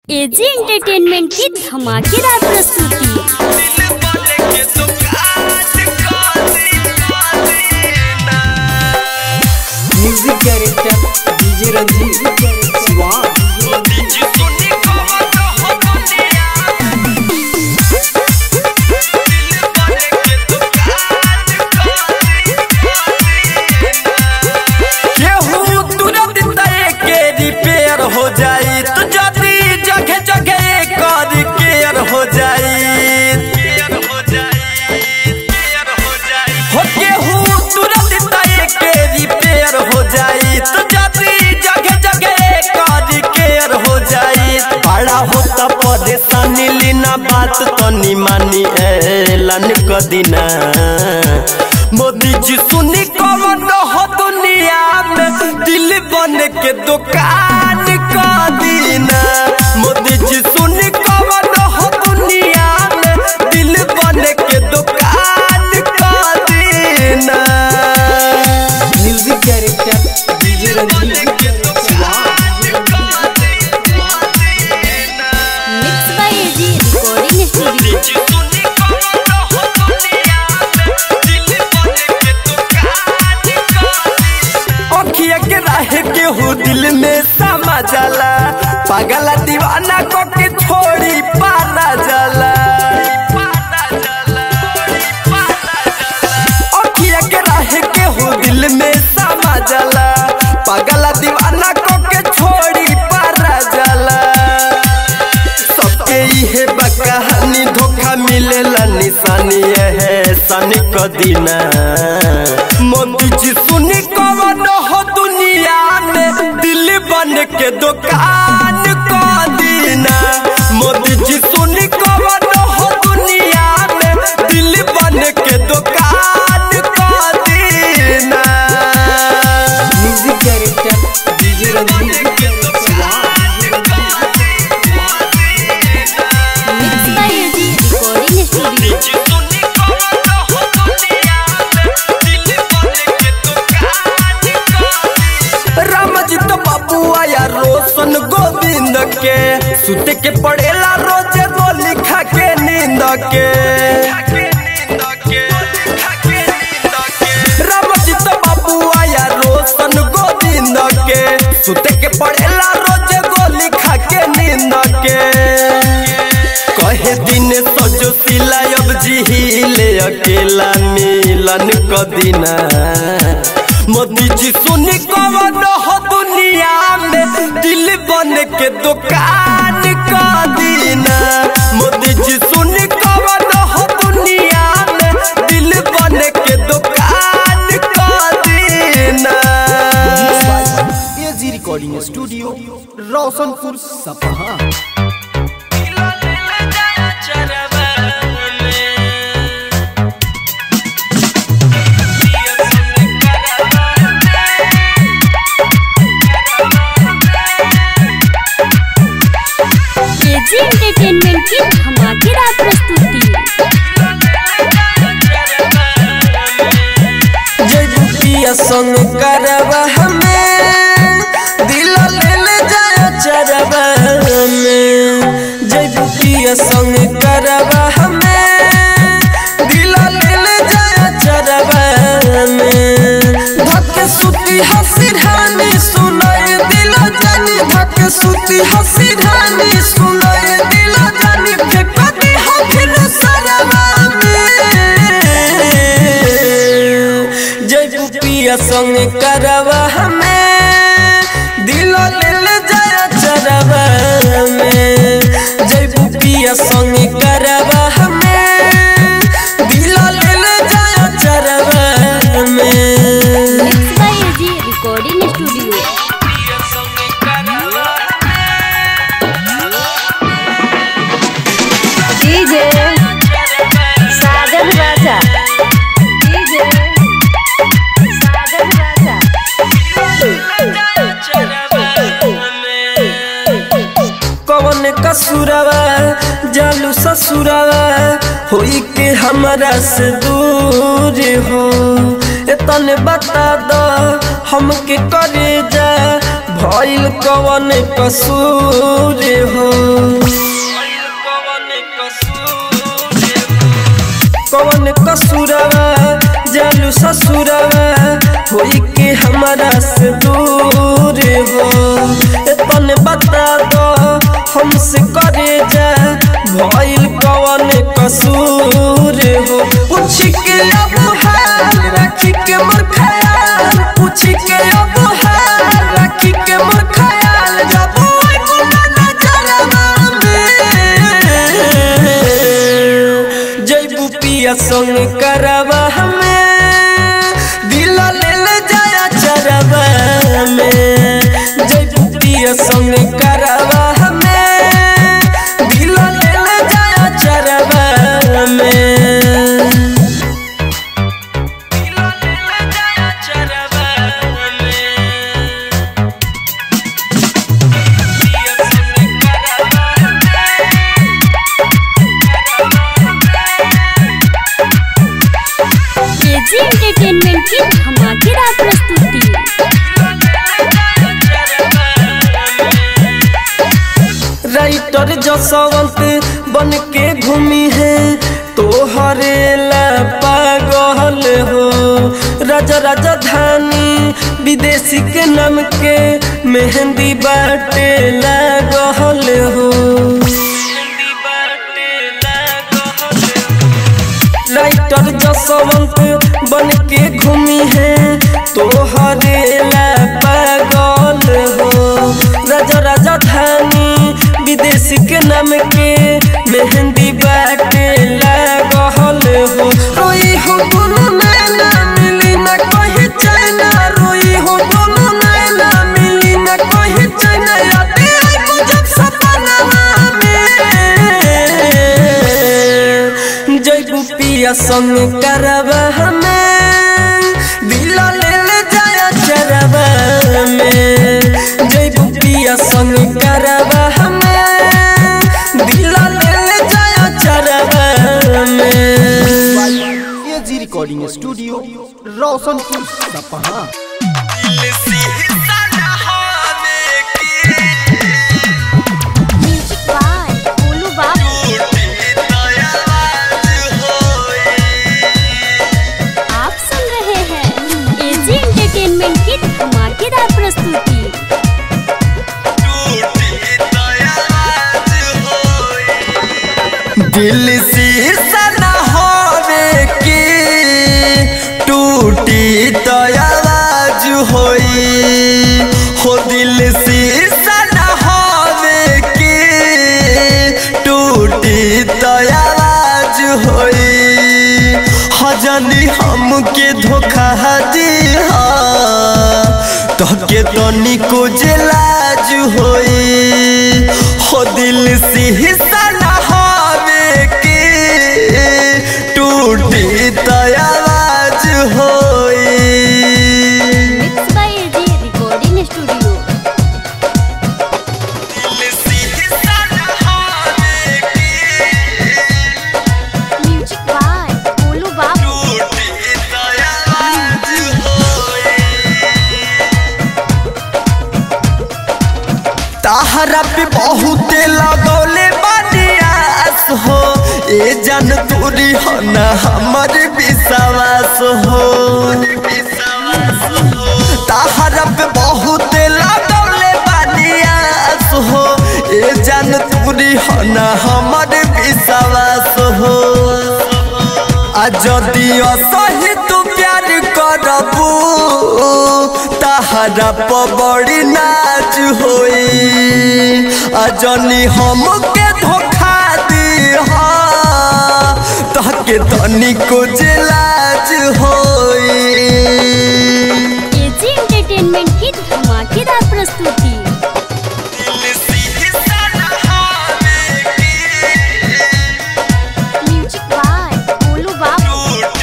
AG entertainment की धमाकेदार प्रस्तुति music director DJ Ranjit Shiva केहू तुरंत तय के रिपेयर हो जाई तो जल्दी जगह जगह कर केयर हो जाई हो केहू तुरंत तय के रिपेयर हो जाई तो जल्दी जगह जगह कर केयर हो जाई बड़ा होता परेशानी लीना बात तनी मानी ऐलान क दिना मोदी जी सुनी कौन हो दुनिया में दिल बन के दुकान का दीना मोदी जी सुनी कौन हो दुनिया में दिल बन के दुकान का दीना music director DJ Ranjit Shiva mix by AG recording studio अखिया के राहे केहू दिल में समा जाला पागला दीवाना को के छोड़ी पाना जाला अखिया के राहे केहू दिल में समा जाला पागला दीवाना को के छोड़ी पारा जाला सबके इहे बा कहानी धोखा मिलेला निशानी है सनी क दिना मोदी जी सुनी कवन हो दुनिया में दिल बन के दुकान क दिना मोदी जी सुनी कवन हो दुनिया में दिल बन के दुकान क दिना music director DJ Ranjit Shiva mix by AG recording studio Ram ji तो बाबू आया रोशन गोविंद के सुते के पड़ेला रोजे गोली खा के नींद के राम जी तो बाबू आया रोशन गोविंद के सुते के पड़ेला रोजे गोली खा के नींद के कहे दिन सजो सिला अब जिहिले अकेला मिलन क दिना मोदी जी सुनी कवन हो दुनिया में दिल बन के दुकान क दिना मोदी जी सुनी कवन हो दुनिया में दिल बन के दुकान क दिना AG recording studio Roshanpur Sapaha AG entertainment की धमाकेदार प्रस्तुति जय रुपिया संग करवा हमें दिल ले ले जाया चरवा हमें जय रुपिया संग करवा हमें दिल ले ले जाया चरवा हमें धक सुती हसी रानी सुनाए दिल जानी धक सुती हसी रानी सुनाए दिल जानी फेंकती हो फिर सरवा में जय रुपिया संग करवा हमें दिल ले ले जाया चरवा हमें जय रुपिया संग करवा हमें दिल ले ले जाया चरवा हमें mix by AG recording studio DJ Sajan Raja DJ Sajan Raja कवन कसुरवा जालू ससुरवा होई के हमरा से दूर हो एतन बता द हमके करे जा भइल कवन कसूर हो कवन कसूरवा जालू ससुरवा होई के हमारा से दूर हो तन बता दो हमसे करे जा भइल कवन कसूर हो पूछ के अब हाल रखी के मोर ख्याल पूछ के अब हाल रखी के मोर ख्याल जब ओए गुना नजरवा में जैबू पिया संग करवा हमें दिल ले ले जाया चरवा में जैबू पिया संग करवा हमें दिल ले ले जाया चरवा में दिल ले ले जाया चरवा में पिया संग करवा केजी एंटरटेनमेंट की धमाकेदार प्रस्तुति राइटर जसवंत बन के घूमी है तोहरे ला पागल हो राजा राजधानी विदेशी के नाम के मेहंदी बाटे लागल हो राइटर जसवंत बन के घूमी है तोहरे ला पागल हो राजा राजधानी विदेशी के नाम के मेहंदी बाटे लागल हो रोई हो दोनों नैना मिली न कहीं चैना रोई हो दोनों नैना मिली न कहीं चैना यादें आई मुझे सपना में जैबू पिया संग करवा हमें दिल ले ले जाया चरवा में जैबू पिया संग करवा हमें दिल ले ले जाया चरवा में एजी रिकॉर्डिंग स्टूडियो रोशनपुर सपहा म्यूजिक बाय बोलू बाबू आप सुन रहे हैं एजी एंटरटेनमेंट की धमाकेदार प्रस्तुति दिल शीशा न होवे की टूटी तो आवाज होई हो दिल शीशा न होवे की टूटी तो आवाज होई हजनी हमके धोखा दी तो के तनिको लाज होई हो दिल से हिस्सा न होवे के टूटी तो आवाज होई mix by AG recording studio दिल से हिस्सा न होवे के म्यूजिक बाय बोलू बाबू टूटी तो आवाज होई ताहरा पे बहुते लगौले बनियास हो ए जन तूरी हो न हमर विश्वास हो ताहरा पे बहुते लगौले बनियास हो ए जन तूरी हो न हमर विश्वास हो आ जदि असही तू प्यार करबू ताहरा पर बड़ी नाच होई आ जनी हमके धोखा दी तहके तनिको जे लाज होई एजी एंटरटेनमेंट की धमाकेदार प्रस्तुति म्यूजिक बाय बोलू बाबू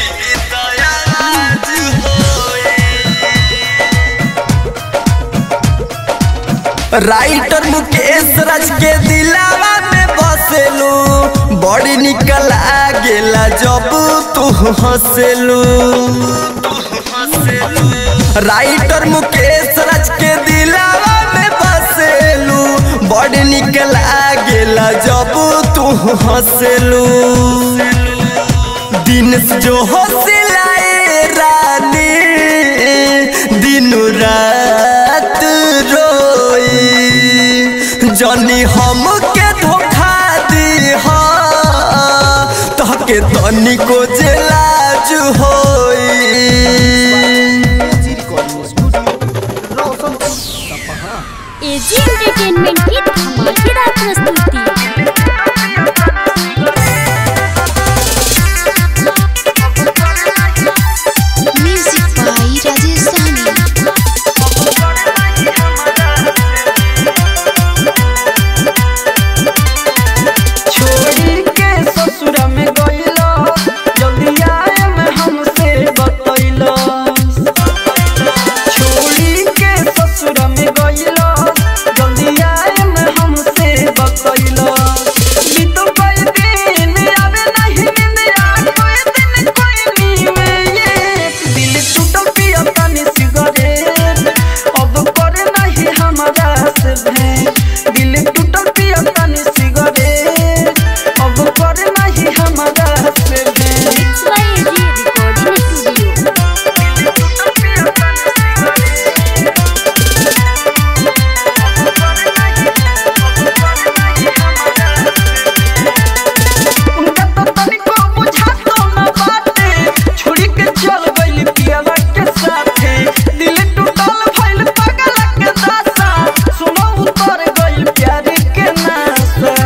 राइटर मुकेश राज के दिलावा में बसेलू बड़ी निकल आ गेला जब तू हंसेलू राइटर मुकेश राज के दिलावा में बसेलू बड़ी निकल आ गेला जब तू हंसेलू दिन जो हो सिलाए रानी दिन रात रोई जनी हम के धोखा दी तहके तनिको जे लाज होई AG recording studio Roshanpur Sapaha AG entertainment की धमाकेदार प्रस्तुति म्यूजिक बाई राजेश साहनी छोड़ी के ससुर में गइलो जल्दी आए में हमसे बतैलो छोड़ी के ससुर में गइलो जल्दी आए में हमसे बतैलो बीतो कई दिन आवे नहीं निंदिया कोई दिन कोई नीवे ये दिल टूटल पिया पानी सिगरेट अब करे नहीं हमारा से भेंट दिल टूटल पिया पानी सिगरेट अब करे नहीं हमारा से भेंट mix by AG recording studio उनका तो तनिको बुझातो न बाटे छोड़ी के चल गइल पियावा के साथे दिल टूटल भइल पागल के दासा सुनो उतर गइल प्यार के नासा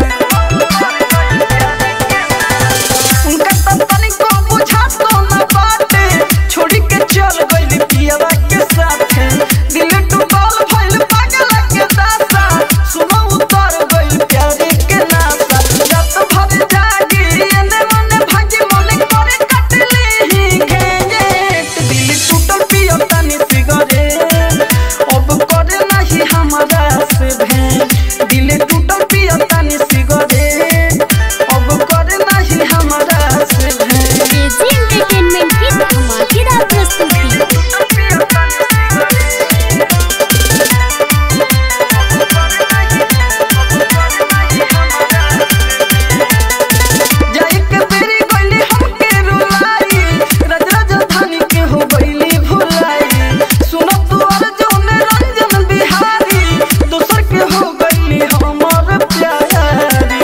उनका तो तनिको बुझातो न बाटे छोड़ी के चल गइल पियावा के साथे दिल टूटल भइल पागल के दासा सुनो उतर गइल प्यार के नासा रात भर जागी एने मने भागी मने करे कटले ही घेंगे दिल टूटल पियो तनी सिगरेट अब करे नहीं हमारा से भेंट दिल टूटल पियो तनी सिगरेट अब करे नहीं हमारा से भेंट एजी एंटरटेनमेंट की धमाकेदार प्रस्तुति जाई के बेरी गइली हमके रुलाई रज राजधानी के हो गइली भुलाई सुनो तू अर्जुन रंजन बिहारी दोसर के हो गइली हमर प्यारी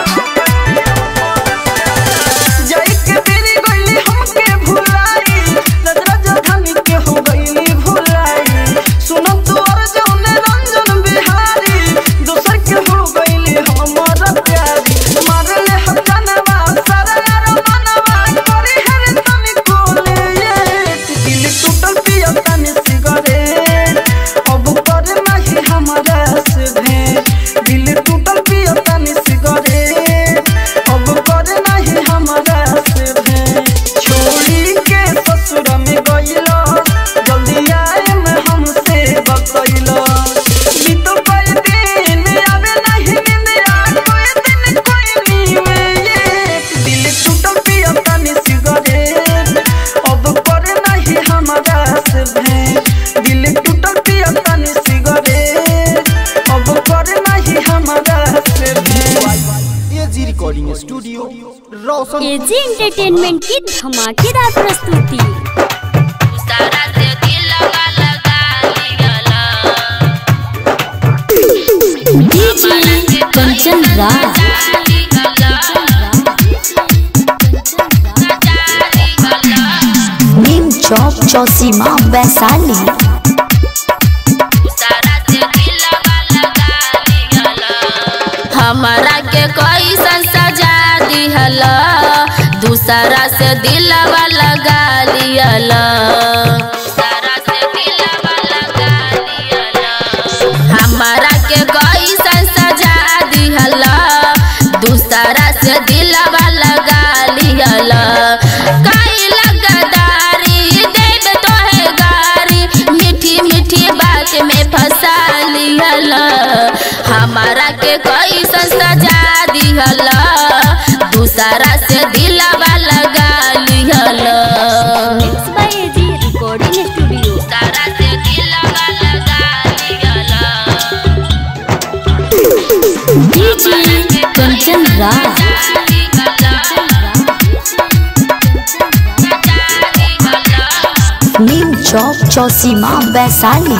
जाई के बेरी गइली हमके भुलाई रज राजधानी के हो गइली भुलाई सुनो तू अर्जुन रंजन बिहारी दोसर के हो गइली हमर प्यारी मारले हम जानवा सारा यार मनवा करी हर तनी कोले दिल टूटल पिया तनी सिगरेट अब करे नहीं हमारा से भेंट दिल टूटल पिया तनी सिगरेट अब करे नहीं हमारा से भेंट छोड़ी के ससुर में गइलो जल्दी आए में हमसे बतैलो बीतो कई दिन आवे नहीं निंदिया कोई दिन कोई नीवे ये दिल टूटल पिया तनी सिगरेट अब करे नहीं हमारा से भेंट दिल टूटल पिया तनी सिगरेट अब करे नहीं हमारा से भेंट AG recording studio Roshan AG entertainment की धमाकेदार प्रस्तुति डीजे कंचन राज नीम चौक चौसीमा वैशाली हमारा के कैसन सजा दिहल दूसरा से दिलवा लगा लियल हमारा के कैसन सजा दिहल दूसरा से दिलवा लगा लियल कई लगदारी देव तोहे गारी मीठी मीठी बात में फंसा लियल हमारा के कैसन सजा दिहल दूसरा से दिलवा लगा लियल mix by AG recording studio दूसरा से दिलवा लगा लियल डीजे कंचन राज चौसीमा वैशाली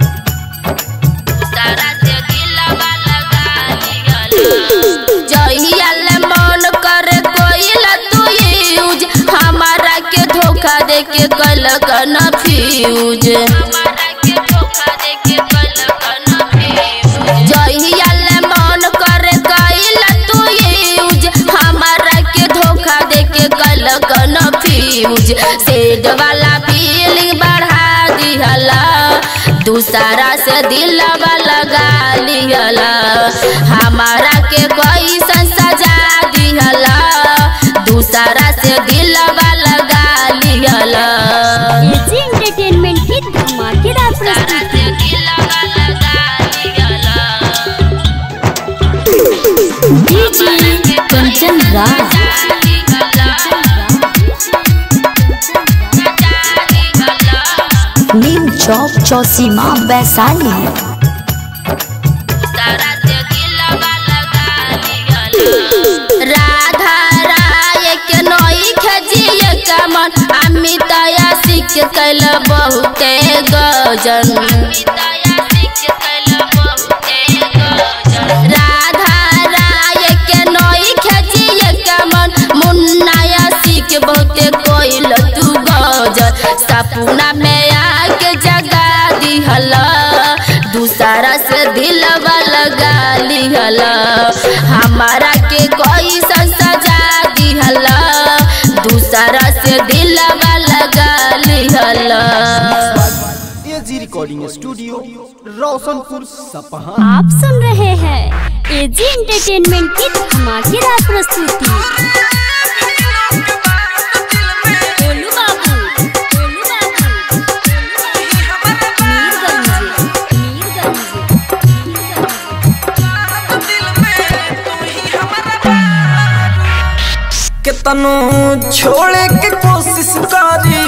तारा से दिलवा लगा लिहल जहिया ले मन करे कोइल तू यूज हमारा के धोखा दे के कल कन्फ्यूज हमारा के धोखा दे के कल कन्फ्यूज जहिया ले मन करे कोइल तू यूज हमारा के धोखा दे के कल कन्फ्यूज सेड वाला फीलिंग बढ़ा दिहला दूसरा से दिलवा लगा लिहला हमारा के कोई सजा दिहला दूसरा से दिलवा लगा लिहला एजी एंटरटेनमेंट की धमाकेदार दूसरा प्रस्तुति से दिलवा लगा लिहला डीजे कंचन राज नीम चौक चौसीमा वैशाली तारा से दिलवा लगा लिहला राधा राय के नई खजिए कमन अमित सिख कैल बहुते गजन राधा राय के नई खजिए कमन मुन्ना सिख बहुते कोइल तू गजन सपना में आके जगा दिहला दूसरा से दिलवा लगा लिहला हमारा के कोई सजा दिहला दूसरा से दिलवा लगा लिहला एजी रिकॉर्डिंग स्टूडियो रोशनपुर सपहा आप सुन रहे हैं एजी एंटरटेनमेंट की धमाकेदार प्रस्तुति गोलू बाबू गोलू बाबू मीरगंज मीरगंज केतनो छोड़े के कोशिश करी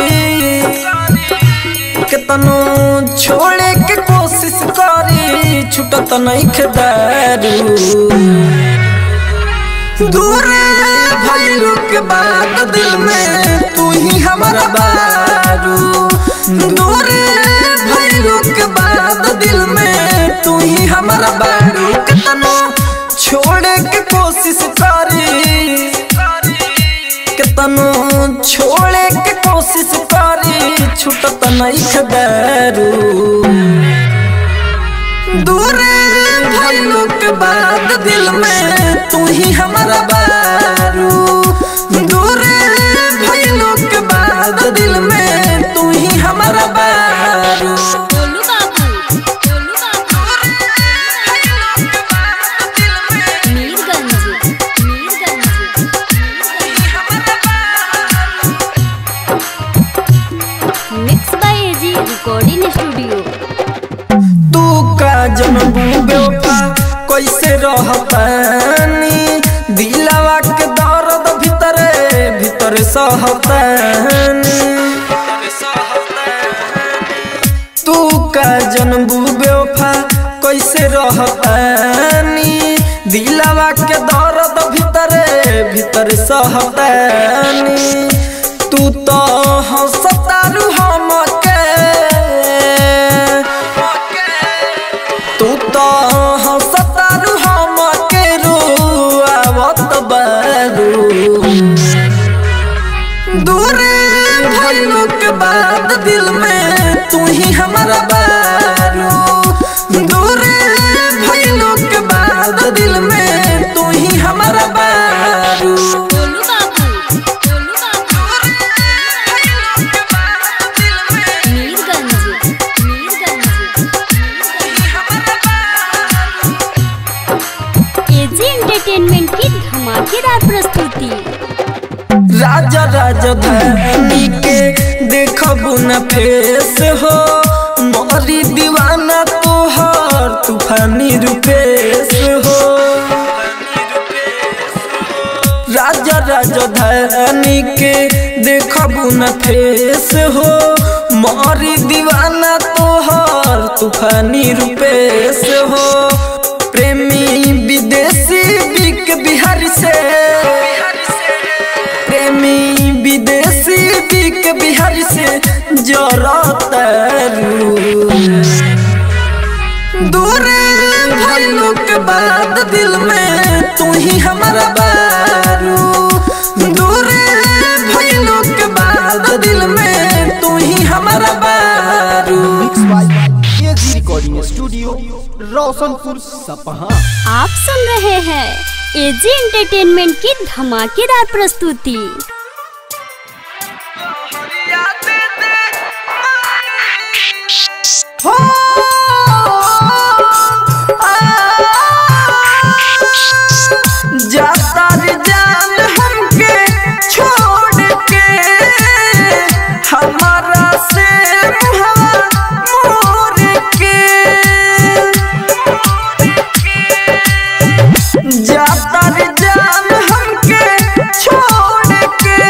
केतनो छोड़े के कोशिश करी छुटत नहीं दारू दूर भइलू के बाद दिल में तू ही हमारा बारू दूर भइलू के बाद दिल में तू ही हमारा बारू केतनो छोड़े के कोशिश करी केतनो छोड़े के कोशिश करी छुटत नहीं खदारू दूर भइलू के बाद दिल में तू ही हमारा बारू दूर भइलू के बाद दिल में तू ही हमारा बारू गोलू बाबू गोलू बाबू Mirganj Mirganj mix by AG recording studio तू का जनबू बेवफा कैसे रहतानी दिलवा के दर्द भीतरे भीतर सहतानी तू का जनबू बेवफा कैसे रहतानी दिलवा के दर्द भीतरे भीतर सहतानी तू तो हंसतारू हमके तू तो हंसतारू हमके रुआवत बारू दूर भइलू के बाद दिल में तू ही हमारा बारू दूर भइलू के बाद दिल में तू ही हमारा बारू गोलू बाबू गोलू बाबू मीरगंज मीरगंज एजी एंटरटेनमेंट की धमाकेदार प्रस्तुति राजा राजधानी के देखबू न फेस हो मोरी दीवाना तोहर तूफानी रूपेश हो राजा राजधानी के देखबू न फेस हो मोरी दीवाना तोहर तूफानी रूपेश हो प्रेमी विदेशी बिक बिहार से प्रेमी विदेशी बिक बिहार से जरता ही हमारा बारू दूरे भइलो के बाद दिल में तू ही हमारा बारू एजी रिकॉर्डिंग स्टूडियो रोशनपुर सपहा आप सुन रहे हैं एजी एंटरटेनमेंट की धमाकेदार प्रस्तुति हो जाता रे जान हमके छोड़ के हमारा से मुहवा मोर के जाता रे जान हमके छोड़ के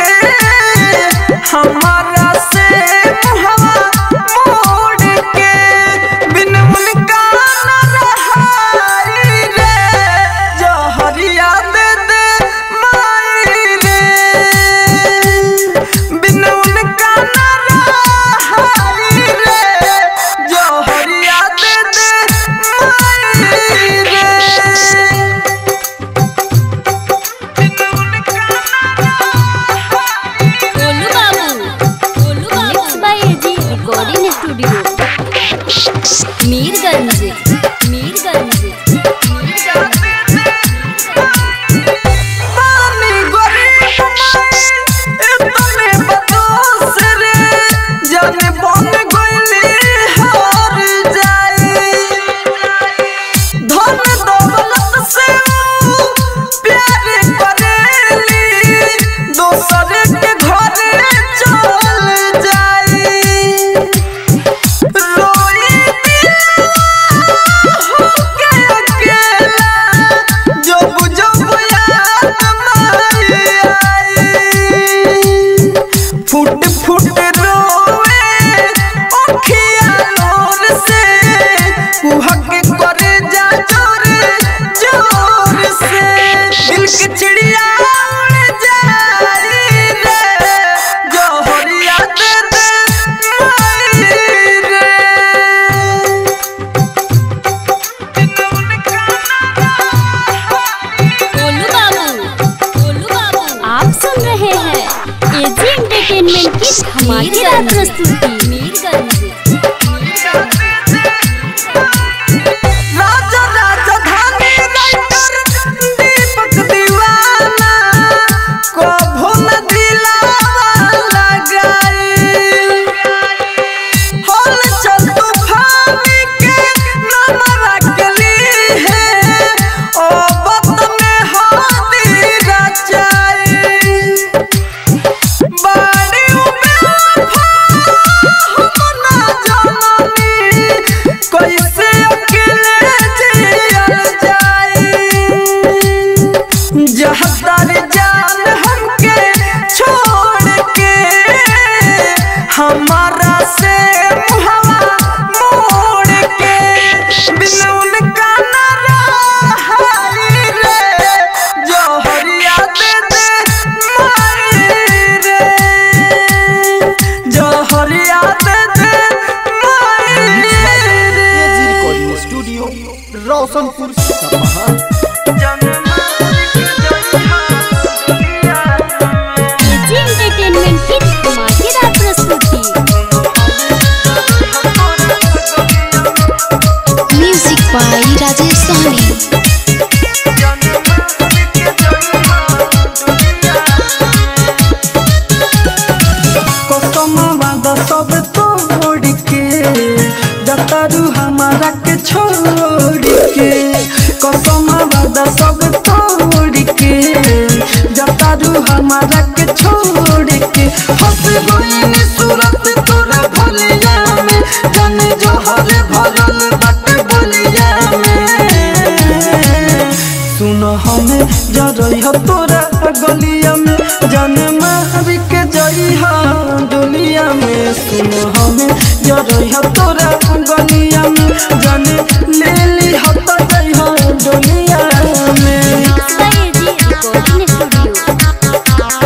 हमारा से मुहवा मोड़ के बिन उनका न रहाई रे जहरिया दे दे माई रे बिन उनका न रहाई रे जहरिया दे दे माई रे गोलू बाबू गोलू बाबू by AG recording studio Mirganj Mirganj पानी गरीब इतने बदोस रे जाने बन गइली हार जाई धन दौलत से प्यार करेली दोसर के घरे चल जाई रोई के अकेला जब जब याद माई आई फुट फुट रोवे अखिया नूर से कुहक करे जा जोर जोर से दिल की चिड़िया उड़ जाई रे जोहरिया दे दे माई रे गोलू बाबू गोलू बाबू आप सुन रहे हैं एजी एंटरटेनमेंट की धमाकेदार प्रस्तुति मीरगंज राजा राजधानी राइटर दीपक दीवाना कभो न दिलावा लगाई होल चल तूफानी के नाम रखली है ओ बत में हाथी रचाई बाड़ी में हम ना जाननी कैसे अकेले जियल जाई जहदार जान हमके छोड़ के हमारा से मुहवा मोड़ के बिन उनका न रहाई रे जोहरिया दे दे माई रे जोहरिया दे दे माई एजी रे recording studio Roshanpur Sapaha AG entertainment की धमाकेदार प्रस्तुति म्यूजिक बाय राजेश सहनी कसम वादा सब तोड़ के जतारू हमारा के छोड़ के कसम वादा सब तोड़ के जतारू हमारा के छोड़ के हंस गईन सूरत तोरा भलिया में जाने जोहर भरल बट बलिया में सुन हमें जरई हो तोरा गलिया में जाने मार के जई हो डोलिया में सुन हमें जरई हो तोरा गलिया में जाने ले ली हो तो जई हो डोलिया में बाय एजी रिकॉर्डिंग स्टूडियो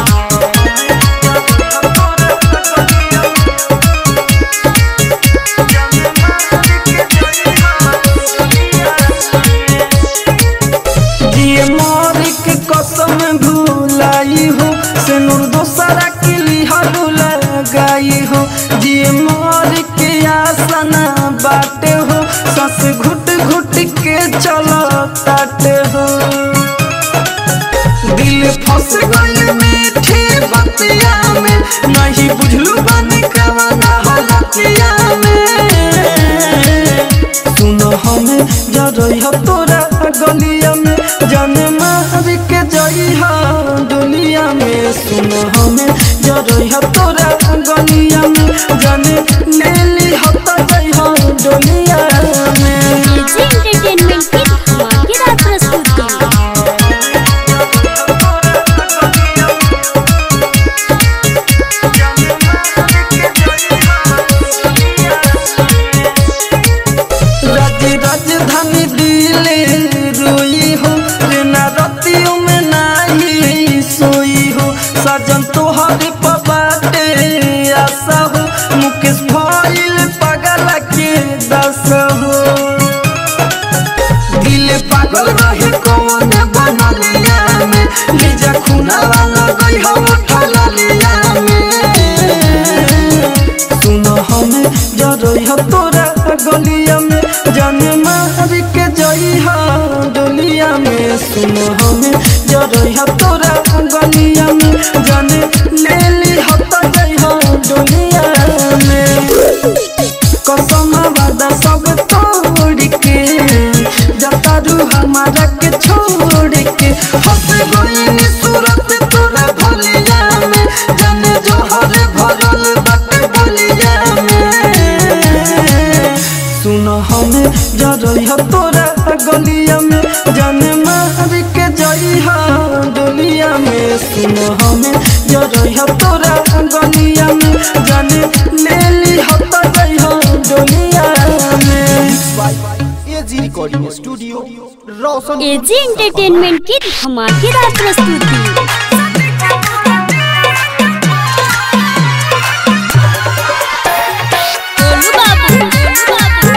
दिए मार के कसम भूलाई हो से नूर दोसरा के लिहलू लगाई हो जिए मर के आसना बाटे हो सांस घुट घुट के चलो ताटे हो दिल फंस गई मीठी बतिया में नहीं बुझलू बनी कवना हलतिया में सुनो हमें जरई हो तोरा गलिया में जाने मार के जई हो दुनिया में सुनो हमें जरई हो तोरा गलिया में जाने ले ली हो तो जई हो दुनिया में एजी एंटरटेनमेंट की धमाकेदार प्रस्तुति राज राजधानी दिले रोई हो रे ना रतियों में नाही सोई हो सजन तोहरे पबाटे आशा हो मुकेश भइल पागल के दस हो दिल पागल रहे कौन बनलिया में लीजा खूना वाला गई हो ठललिया में सुनो हमें जरई हो तोरा गलिया में जाने मार के जई हो डोलिया में सुनो हमें जरई हो तोरा गलिया में जाने ले ली हो तो जई हो डोलिया में कसम वादा सब तोड़ के जतारू हमारा के छोड़ के हंस गई सूरत तोरा भलिया में जाने जोहर भरल बट बलिया में सुनो हमें जरई हो तोरा गलिया में जाने मार के जई हो डोलिया में सुनो हमें जरई हो तोरा गलिया में जाने ले ली हो तो जई हो डोलिया में AG recording studio Roshan AG entertainment की धमाकेदार प्रस्तुति गोलू बाबू, गोलू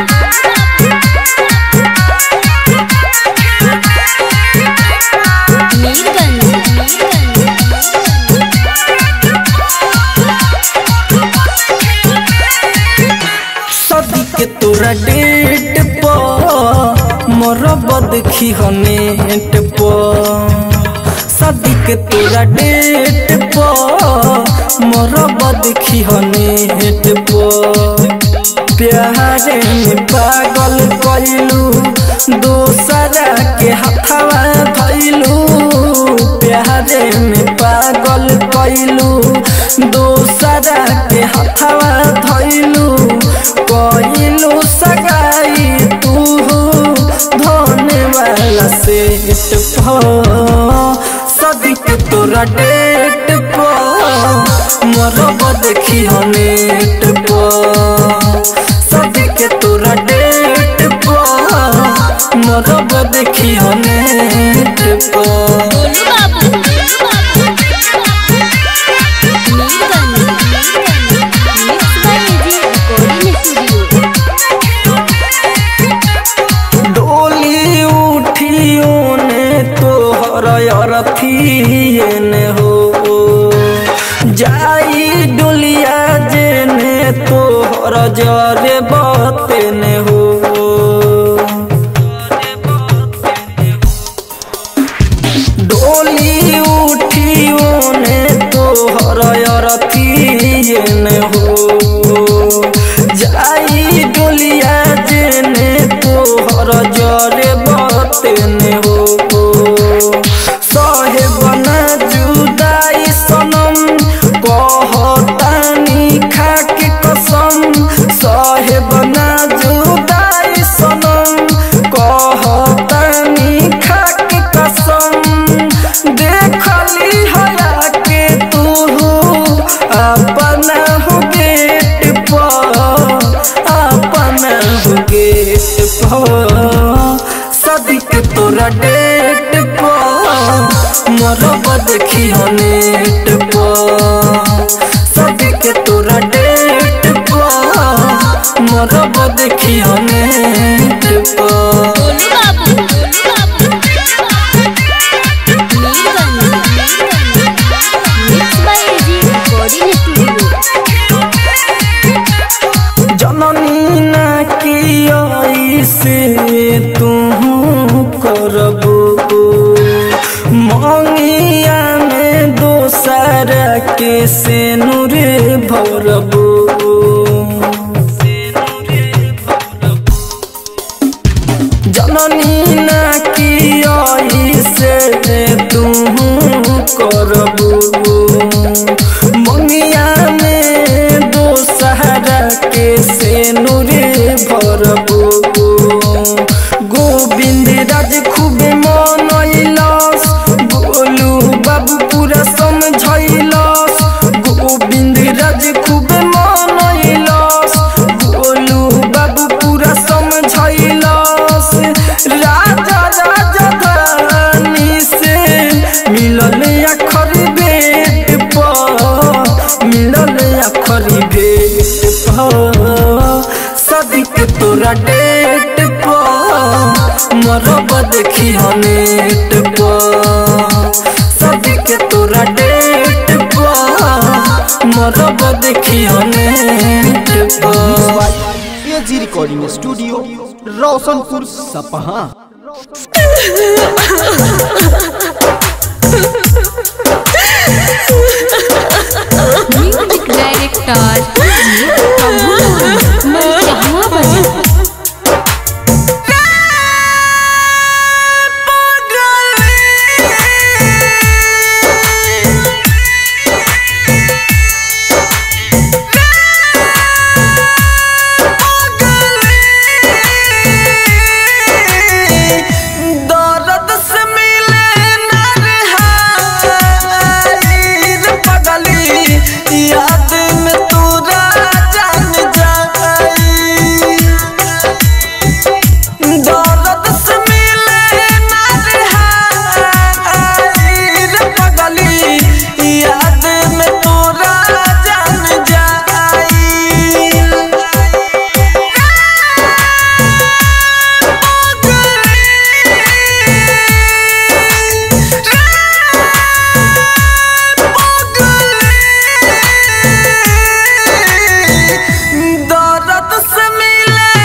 बाबू। मीरगंज, सदी के तोरा डेट पर मरब देखी हो नेट पर सदी के तोरा डेट पर मरब देखी हो नेट पर प्यारे में पागल कइलू दोसरा के हथवा धइलू प्यारे में पागल कइलू दोसरा के हथवा धइलू कइलू सगाई तू धोने वाला सेट सदिक तोरा डेट पर मरब देखी हो नेट पर सदिक तोरा डेट पर मरब देखी हो नेट पर गोलू बाबू, Mirganj, mix by AG recording studio डोली उठियो ने तोहर अरथिए ने हो जाई डोलिया जेने तोहर जरे बते ने हो डोली उठियो ने तोहर अरथिए ने हो जाई डोलिया जेने तोहर जरे बतेने हो सहे बना जुदाई सनम कहतानी खाके कसम सहे बना जुदाई सनम कहतानी खाके कसम देखली हया के तू अपना हो गेट पर अपना हो गेट पर सदिक तोरा डेट पर मरब देखी हो नेट पर सदिक तोरा डेट पर मरब देखी हो नेट पर गोलू बाबू, मीरगंज, मंगिया में दोसर के से नूर भरबू जननी ना की आई से तू करबू मंगिया में दोसर के से नूर भरबू गोविंद राज खूब मनैलस गोलू बाबू पूरा समझैलस गोविंद राज खूब मनैलस गोलू बाबू पूरा समझैलस राजा राजा धानी से मिलल अखर बेट पर मिलल अखर बेट पर सदिक तोरा डेट पर मरब देखी नेट पर सदिक तोरा डेट पर मरब देखी नेट पर एजी रिकॉर्डिंग स्टूडियो रोशनपुर सपहा म्यूजिक डायरेक्टर प्रभु मरिचहवा बजा दर्द से मिले नरहाई रे पगली याद में तोरा जान जाई दर्द से मिले नरहाई रे पगली याद में तोरा जान जाई दर्द से मिले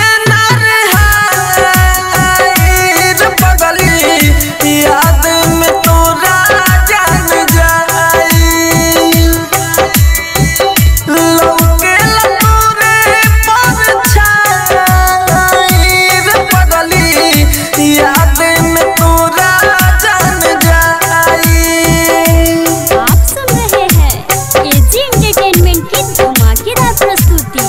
नरहाई रे पगली याद में तोरा जान जाई लौकेला तोरे परछाई रे पगली याद में तोरा जान जाई आप सुन रहे हैं एजी एंटरटेनमेंट की धमाकेदार प्रस्तुति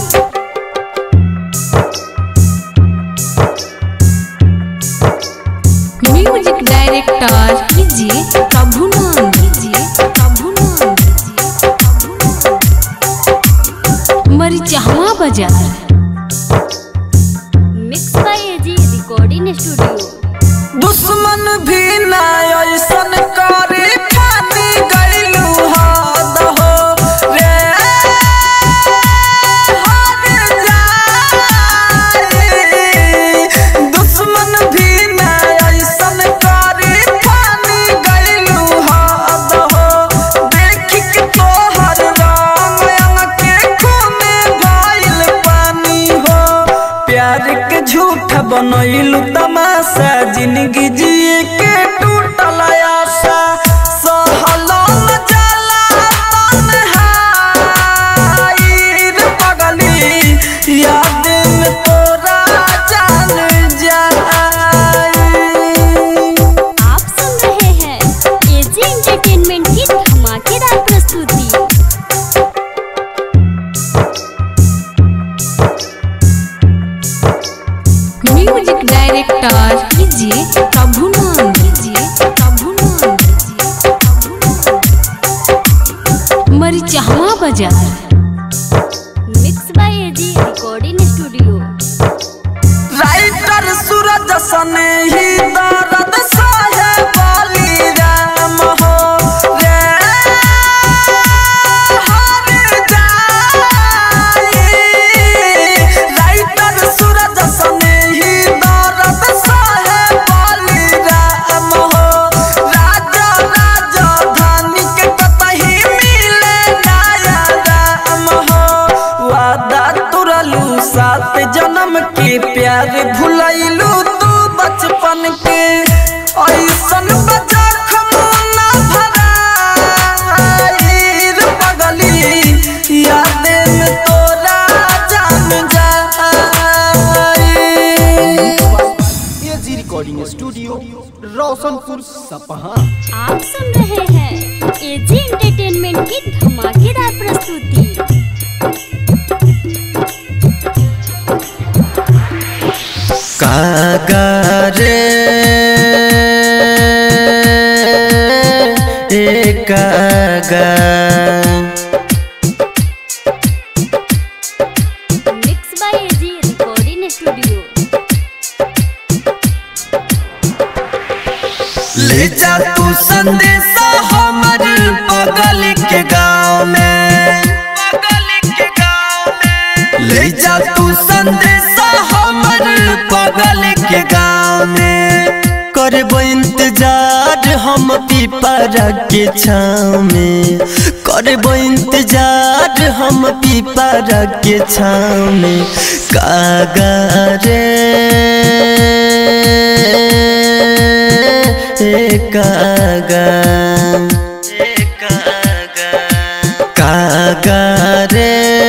म्यूजिक डायरेक्टर कीजिए प्रभु नाम कीजिए प्रभु नाम कीजिए प्रभु नाम मरिचहवा बाजार mix by AG recording studio दुश्मन भी ना ऐसन करे फानी गइलू हद हो रे हद जाई। दुश्मन भी ना ऐसन करे फानी गइलू हद हो देख के तोहर रंग अंग के खूने भइल पानी हो प्यार के झूठ बनैलू तमाशा जिंदगी जिए के टूटल आशा सहलो न जाला तन्हाई रे पगली याद में तोरा जान जाई आप सुन रहे हैं एजी एंटरटेनमेंट की धमाकेदार प्रस्तुति म्यूजिक डायरेक्टर कीजिए प्रभु नाम कीजिए प्रभु नाम कीजिए प्रभु नाम मरिचहवा बाजार mix by AG recording studio writer Suraj सने ही दर्द सहे वाली राम हो रे हर जाई राइटर सूरज सने ही दर्द सहे वाली राम हो राजा राजा धानी के कतही मिले नया सपहा आप सुन रहे हैं एजी एंटरटेनमेंट की धमाकेदार प्रस्तुति कागारे ए कागा mix by AG recording studio ले जा तू संदेशा हमर बगल के गाँव में ले जा तू संदेशा हमर बगल के गाँव में करबो इंतजार हम पीपरा के छाँव में करबो इंतजार हम पीपरा के छाँव में कागा रे ए कागा कागा रे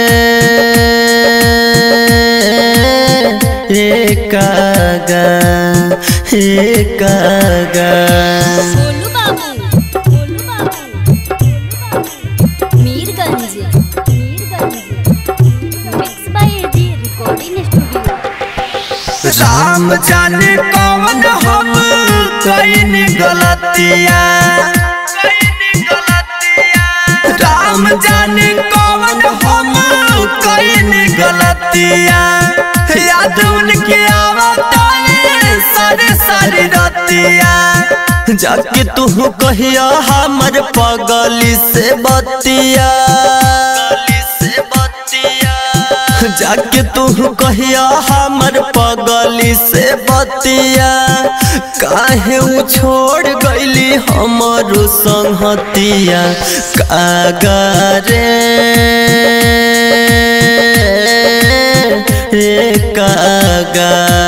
ए कागा ए कागा गोलू बाबू गोलू बाबू गोलू बाबू Mirganj Mirganj mix by AG recording studio Ram जाने कौन हम कईन गलतिया राम जाने कौन हम कईन गलतिया याद उनके आवताए सारे सारे रतिया जाके तू कहिया हमर पगली से बतिया से बतिया जाके तू कहिया हमर पगली से बतिया काहे उ छोड़ गईली हमरो संहतिया कागा रे ए कागा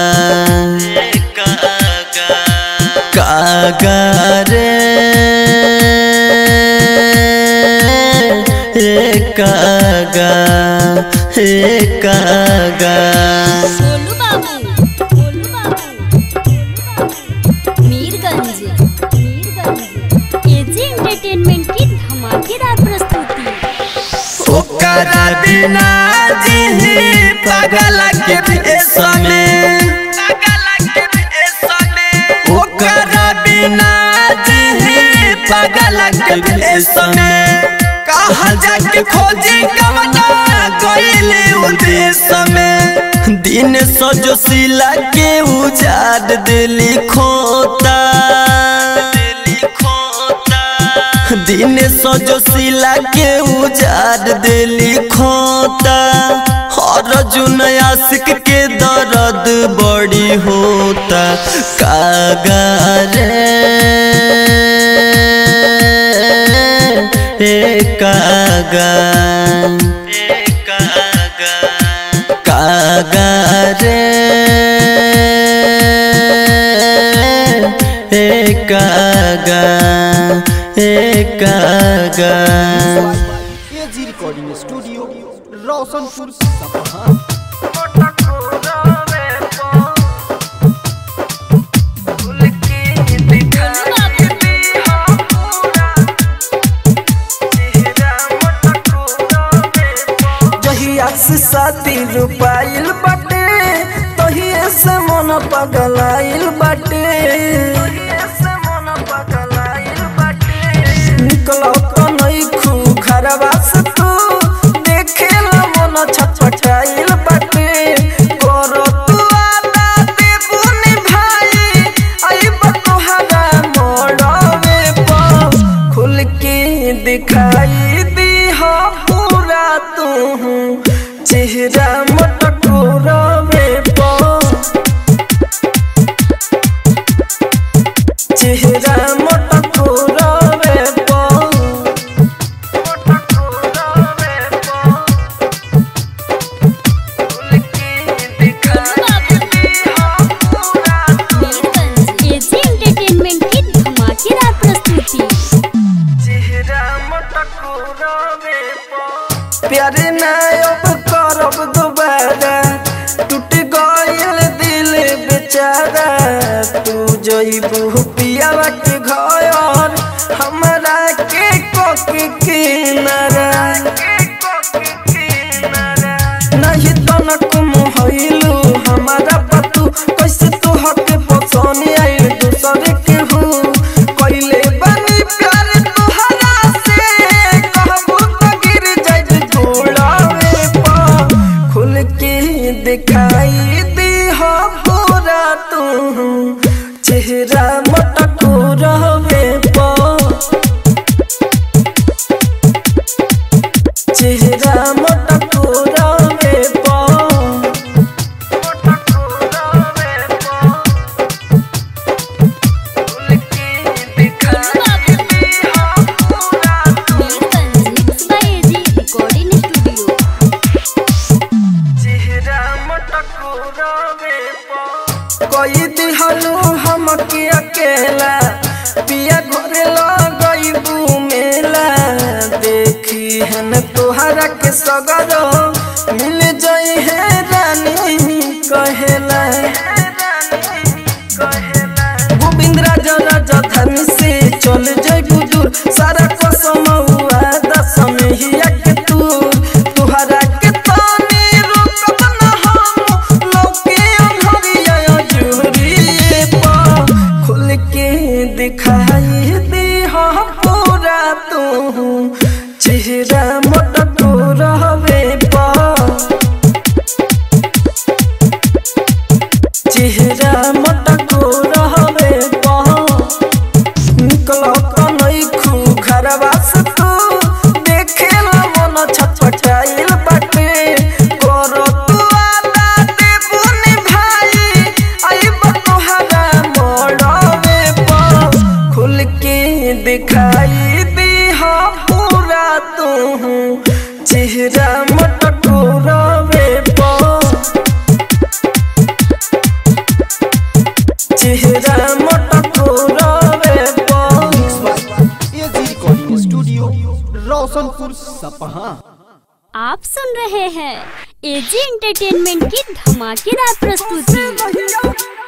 कागा रे ए कागा ए कागा गोलू बाबू गोलू बाबू गोलू बाबू मीरगंज मीरगंज एजी एंटरटेनमेंट की धमाकेदार प्रस्तुति ओकरा बिना जी पागल के भेष में ओकरा बिना जी पागल के भेष में कहा जाके खोजी कवना गईले उदेश में दिन सजो सिला के उजाड़ दिली खोता दिली खोता दिन सजो सिला के उजाड़ दिली खोता हर जुन आशिक के दर्द बड़ी होता कागा रे ए कागा कागा रे ए कागा ए कागा एजी रिकॉर्डिंग स्टूडियो रोशनपुर सपहा जहिया से शादी रुपाइल बाटे तहिए से मन पगलाइल बाटे निकलो तो नहीं खू घरवा से तू देखे ला मन छटपटाइल बाटे करो तू आदा देबू निभाई आई बतोहरा मोड़वे पर खुल के दिखाई दी हो पूरा तू चेहरा मटको रवे पर चेहरा मटको रवे पर मीरगंज एजी एंटरटेनमेंट की धमाकेदार प्रस्तुति प्यारे ना अब करब दोबारा टूट गइल दिल बेचारा तू जइबू पियावा के घर हमरा के कोके किनारा नहीं तनक मोहइलू हमारा पतू कैसे तोहर के पसंद आइल दूसरे के हूँ कैले बनी प्यार तोहरा से कहबू तो गिर जाई गोड़ावे पर खुल के दिखाई दी हो पूरा तू चेहरा मटको रहवे पर चेहरा मटको रहवे पर mix by AG recording studio कोई दिहलू हमके अकेला पिया घरे लगइबू मेला देखी हन तोहरा के सगरो मिल जाई है रानी कहेला गोविंद राजा राजा धन से चल जाई दूर सारा कसम हुआ दसम ही के तूर तुहरा के तानी रोकब न हम लौके अंधरिया जुरिए पा खुल के दिखाई दे हम पूरा तू चेहरा मटको रहवे पा चेहरा मटको रहवे पा निकलो कनई खू घरवा से तू देखेला मन छटपटाइल बाटे करो तू आदा देबुनी भाई आइब तोहरा मोड़वे पर खुल के दिखाई दी हो पूरा तू चेहरा मटको रहवे पर चेहरा मटको रहवे पर एजी रिकॉर्डिंग स्टूडियो रोशनपुर सपहा आप सुन रहे हैं एजी एंटरटेनमेंट की धमाकेदार प्रस्तुति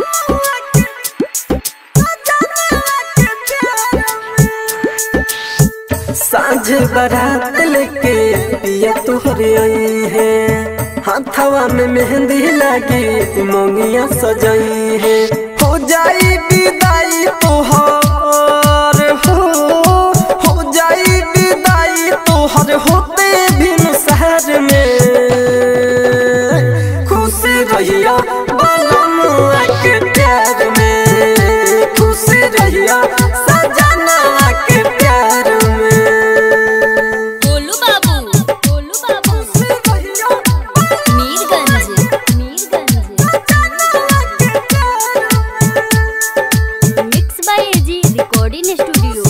साँझ बारात लेके पिया तोहरे आई है हाथवा में मेहंदी लगी मोंगिया सजाई है हो जाई विदाई तोहर हो हो जाई विदाई तोहर होते भी शहर में खुश रहिया बलमुआ के प्यार में खुश रहिया सजना के प्यार में गोलू बाबू गोलू बाबू Mirganj Mirganj mix by AG recording studio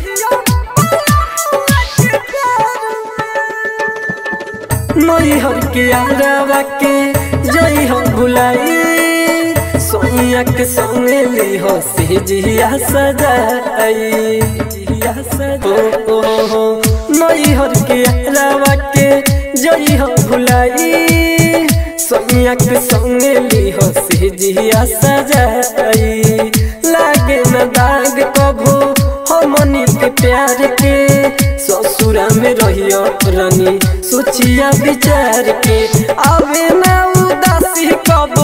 नई हर के आरावा के जई हम भुलाई सोनिया के संगे ली हो से जिया सजाई जिया सजाई ओ ओ हो नई हर के आरावा के जई हम भुलाई सोनिया के संगे ली हो से जिया सजाई लागे न दाग कभू हमनी के प्यार के ससुरा में रहियो रानी सोचिया विचार के आवे ना उदासी कबो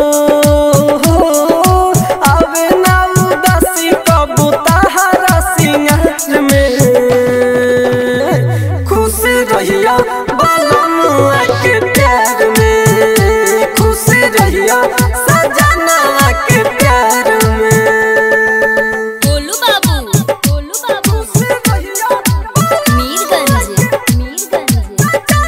आवे ना उदासी कबो ताहरा सिंगार में खुश रहिया बलमुआ के प्यार में खुश रहिया सजना के प्यार में गोलू बाबू गोलू बाबू Mirganj Mirganj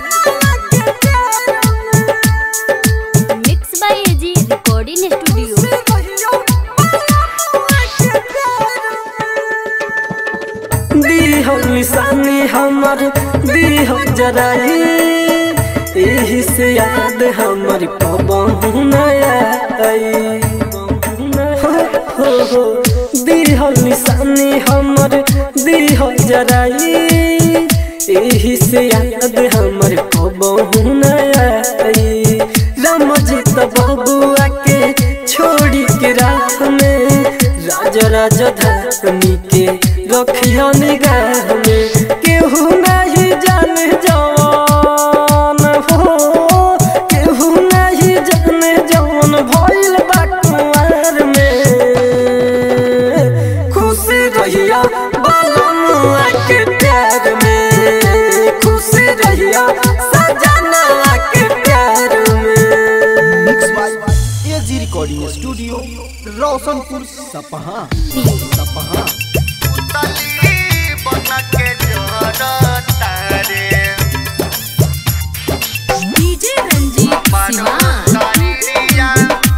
mix by AG recording studio दी हो निशानी हमर दी हो जराई यही से याद हमर पबहू नया आई हो हो हो दी हो निशानी हमर दी हो जराई यही से याद हमर पबहू नया आई राम जी तो बबुआ के छोड़ी के राह राह में राजा राजधानी के रखियो निगाह में केहू नहीं जाने जवान हो केहू नहीं जाने जवान भइल बा कुंवर में खुशी रहिया बालमुआ के प्यार में खुशी रहिया सजना के प्यार में mix by AG recording studio Roshanpur Sapaha Sapaha DJ Ranjit Siwan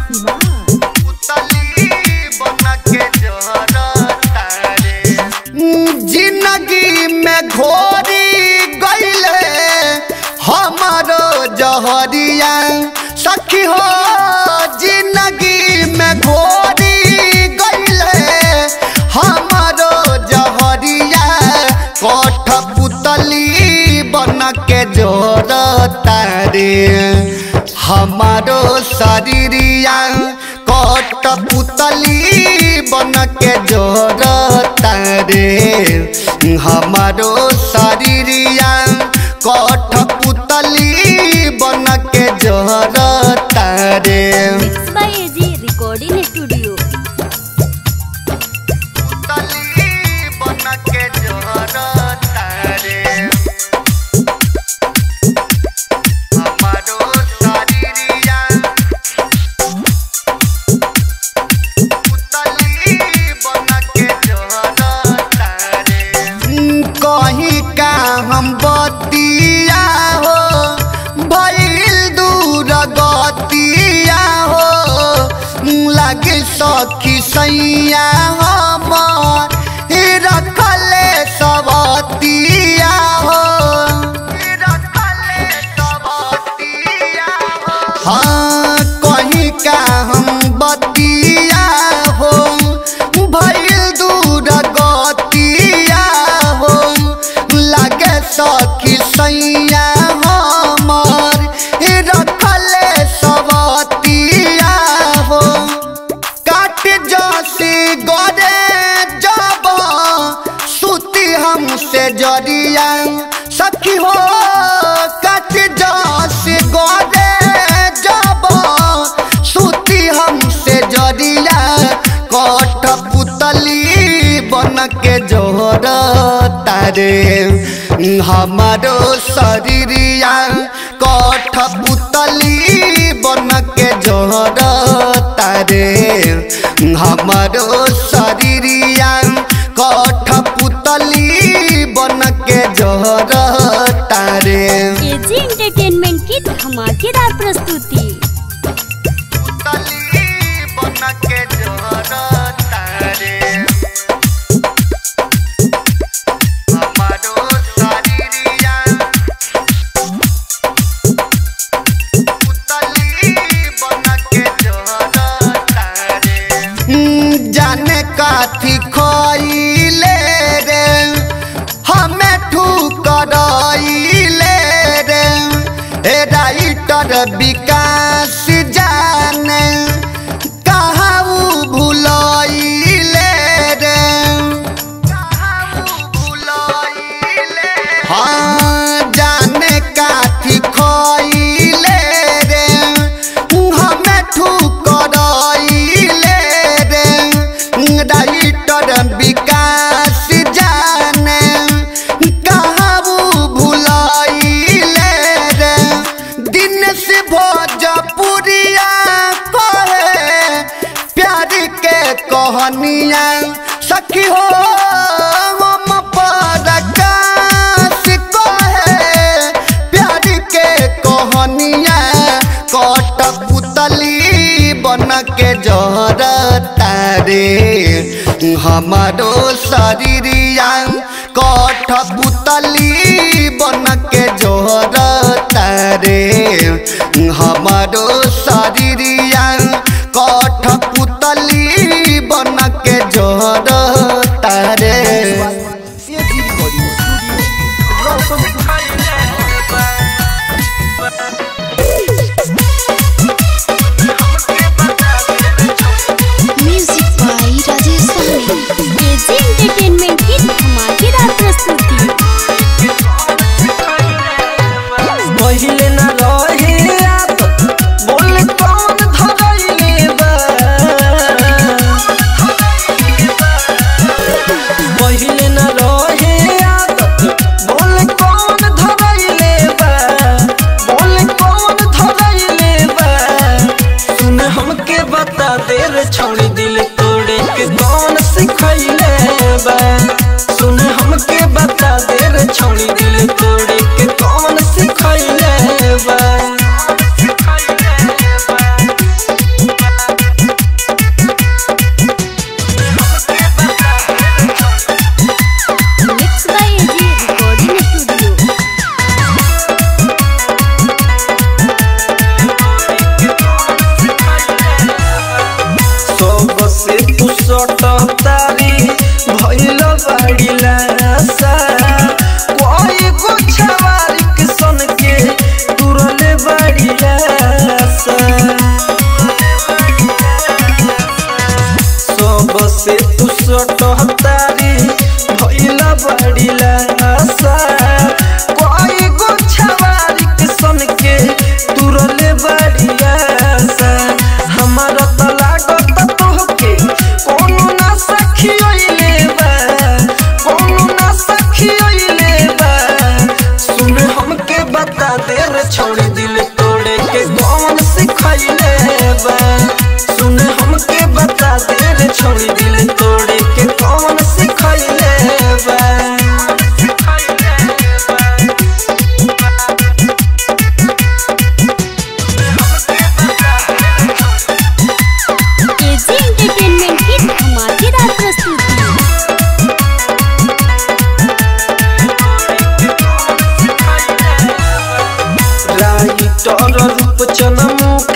जिंदगी में घोरी गईले हमारो जहरिया सखी हो जिंदगी में घोरी गईले हमारो जहरिया कोठ पुतली बन के जोर तारे हमारो शरीरिया कोट पुतली बन के जोर तारे हमारो शरीरिया कोठ पुतली बन के जोर तारे mix by AG recording studio पुतली बन के जोर तारे हमारो शरीरिया पुतली बन के जोर तारे कहीं का हम बतिया हो भइल दूर गतिया हो लगे सखी सैया हमर रखले सबतिया हो रखले सबतिया हो हाँ कहीं का हम बतिया हो भइल दूर गतिया हो लगे सखी सैया हमर रखले सबतिया हो काट जसी गरे जब सुती हमसे जरिया सखी हो काट जसी गरे जब सुती हमसे जरिया कठ पुतली बन के जोर तारे हमारो शरीरिया कठ पुतली बन के जोर तारे हमारो शरीरिया कठ पुतली बन के जोर तारे एजी एंटरटेनमेंट की धमाकेदार प्रस्तुति पुतली बन के जोर तारे हमारो शरीरिया पुतली बन के जोर तारे जाने काथी खोइले रे हमें ठुकराइले रे ए राइटर विकास जाने कहाँ उ भुलाइले रे हाँ जाने काथी खोइले रे हमें ठुकराइले रे राइटर विकास जाने कहाँ उ भुलाइले रे दिन से भोजपुरिया कहे प्यार के कहानिया सखी हो हम परकाश कहे प्यार के कहानिया कट पुतली बन के जर तारे हमारो शरीरिया कठ पुतली बन के जोर तारे हमारो शरीरिया कठ पुतली बन के जोर तारे AG recording studio Roshanpur Music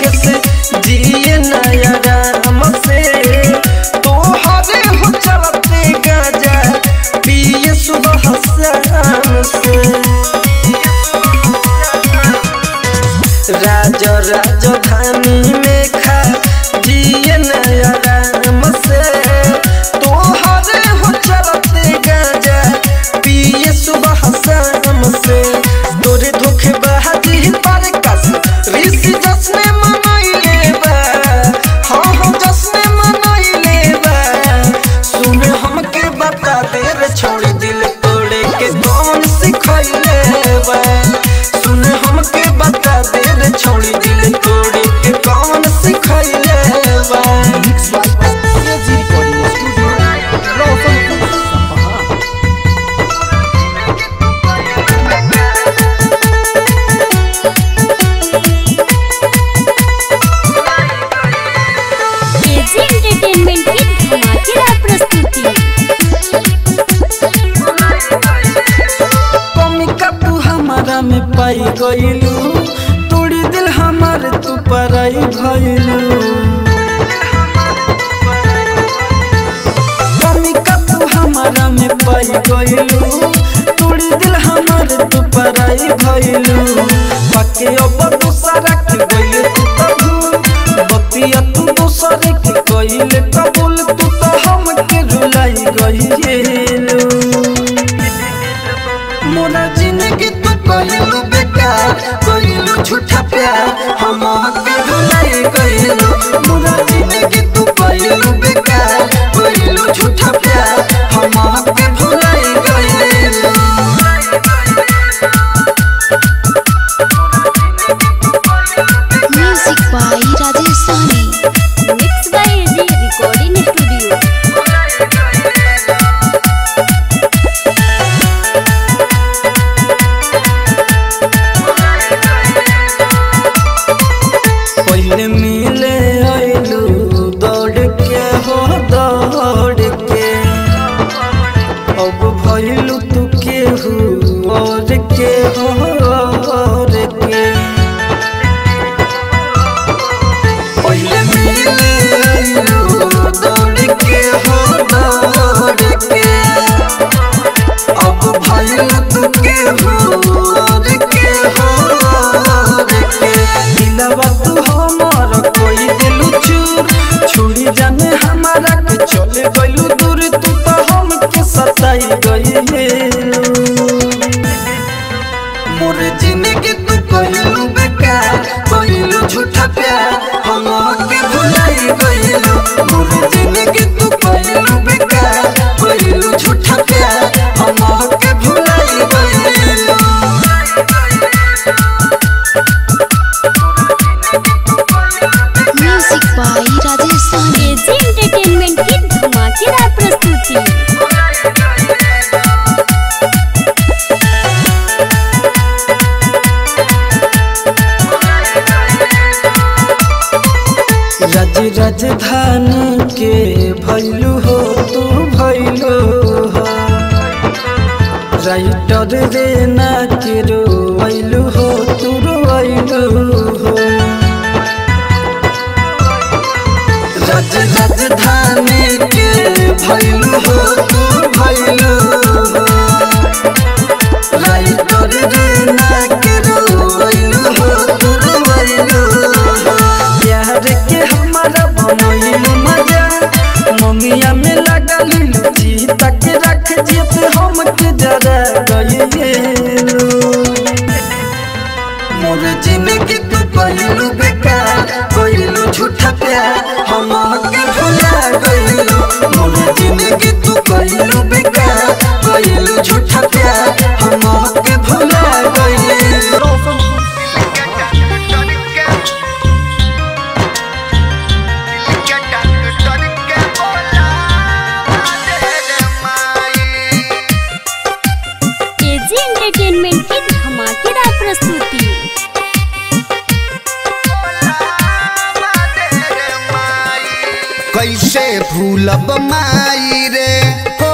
से जिए नया राम से तोहरे हो चलते गाजा पिए सुबह शाम से राज राजधानी में खा जिए नया राम से तोहरे हो चलते गाजा पिए सुबह शाम से तोरे धोखे बहादी पर कस ऋषि जसने मनैले बा हाँ हाँ जसने मनैले बा सुन हमके बता दे रे छोड़ी दिल तोड़े के कौन सिखैले बा सुन हमके बता दे रे छोड़ी दिल तोड़े के कौन सिखैले बा mix by AG recording studio Roshanpur Sapaha AG entertainment की धमाकेदार प्रस्तुति कमी का तू हमारा में पाई गईलू तोड़ी दिल हमार तू पराई भइलू कमी का तू हमारा में पाई गईलू तोड़ी दिल हमार तू पराई भइलू बाकी अब दूसरा के गईले तू तो भूल बतिया तू दूसरे के गईले कबूल तू तो हमके रुलाई गईलू मोरा जिंदगी तू कहलू बेकार कहलू झूठा प्यार हम के भुलाई गइलू मोरा जिंदगी तू कहलू बेकार कहलू झूठा प्यार हम के भुलाई गइलू music by Rajesh Sahani mix by AG recording studio पहले मिले आइलू दौड़ के हो दौड़ के अब भइलू तू केहू और के हो और के पहले मिले आइलू दौड़ के हो दौड़ के अब भइलू तू केहू और के हो और के दिलवा तू हमार कोई दिलू चूर छुड़ी जाने हमारा के चले गइलू दूर तू तो हमके सताई गइलू मोर जिंदगी तू कहलू बेकार कहलू झूठा प्यार हम के भुलाई गइलू मोर जिंदगी तू कहलू बेकार कहलू झूठा प्यार हम के भुलाई गइलू music by Rajesh Sahani AG entertainment की धमाकेदार प्रस्तुति रज राजधानी के भैलू हो तू भैलू हो राइटर रे ना के रोइलू हो तू रोइलू हो रज राजधानी के भैलू हो तू भैलू हो राइटर रे ना के रोइलू हो तू रोइलू हो प्यार के हमारा बनैलू मजा ममिया में लगल लुची तक रख जेत हम के जरा गइलू मोर जिंदगी तू कहलू बेकार कहलू झूठा प्यार हम के भुला गइलू मोर जिंदगी तू कहलू बेकार कहलू झूठा प्यार हम के भुला गइलू एजी एंटरटेनमेंट की धमाकेदार प्रस्तुति कैसे भूलब माई रे हो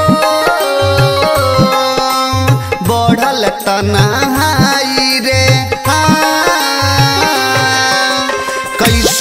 बढ़ल तनाई रे हाँ। कैसे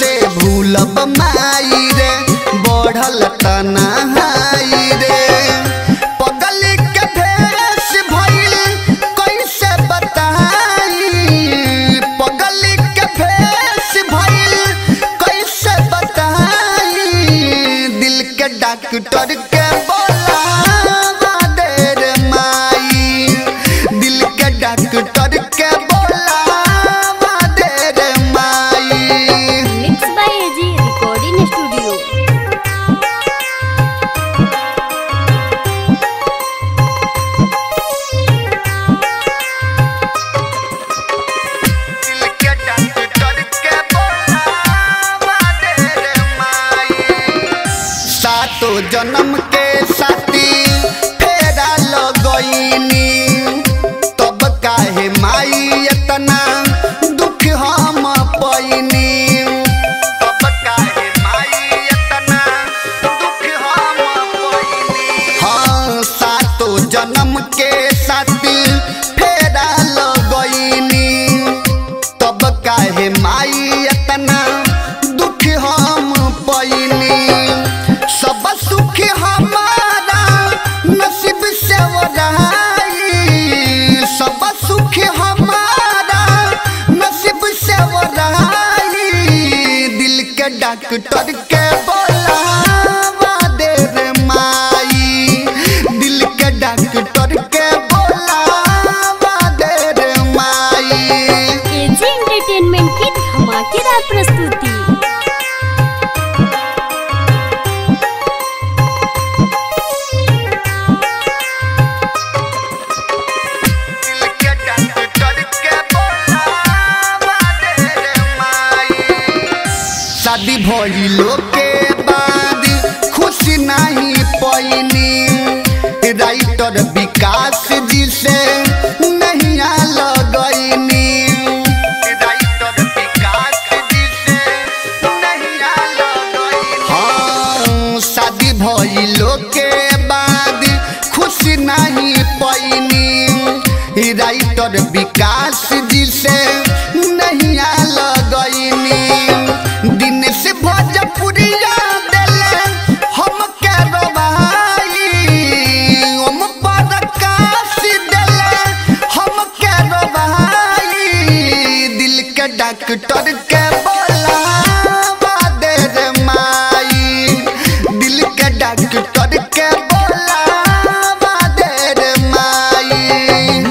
राइटर विकास जी से नहीं लगनी दिन से भोजपुरिया दिले हम के रोबाई हम प्रकाश दिले हम के रोबाई दिल के डॉक्टर के बोलावा दे रे माई दिल के डॉक्टर के बोलावा दे रे माई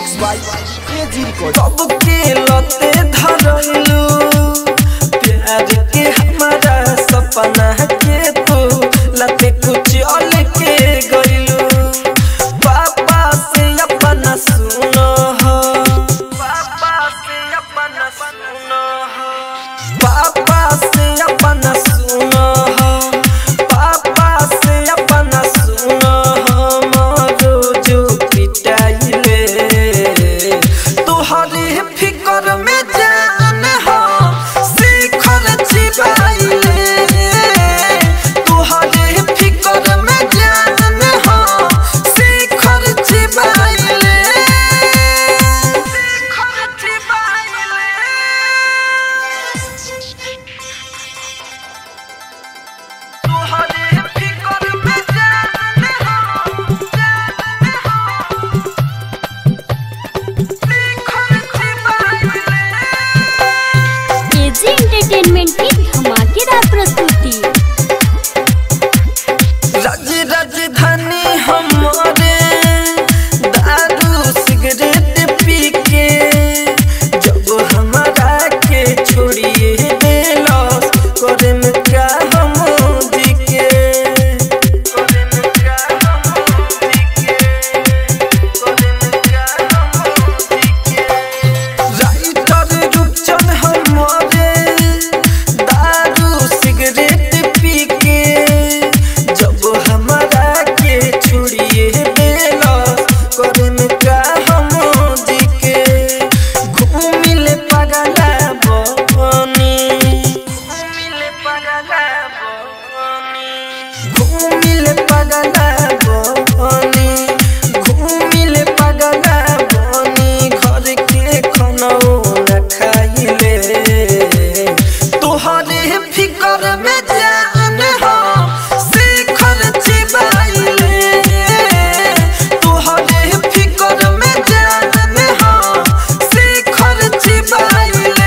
सबके लते धरलू प्यार के हमारा सपना के तू लते कुछ अल के गइलू पापा से अपना सुनो हो पापा से अपना सुनो हो पापा से अपना सुनो हो पापा से अपना सुनो हो मोरो जो पिटाइले तुहरे फिकर में जान हो शिखर छिपाइले तुहरे फिकर में जान हो शिखर छिपाइले शिखर छिपाइले तुहरे फिकर में जान हो जान हो शिखर छिपाइले एजी एंटरटेनमेंट की धमाकेदार प्रस्तुति राज राजधानी हमारे दारू सिगरेट पी के जब हमारा के छोड़िए देलस करे में क्या हम जी के करे में क्या हम जी के करे में क्या हम जी के राइटर रूपचंद हमारे दारू सिगरेट पी के जब हमारा के छुड़िए बेला करे में का हम जी के घूमिले पगला बनी घूमिले पगला बनी घूमिले पगला बनी घूमिले पगला बनी घर के खाना न खाइले तोहरे फिकर में जान हो शिखर छिपाइले तोहरे फिकर में जान हो शिखर छिपाइले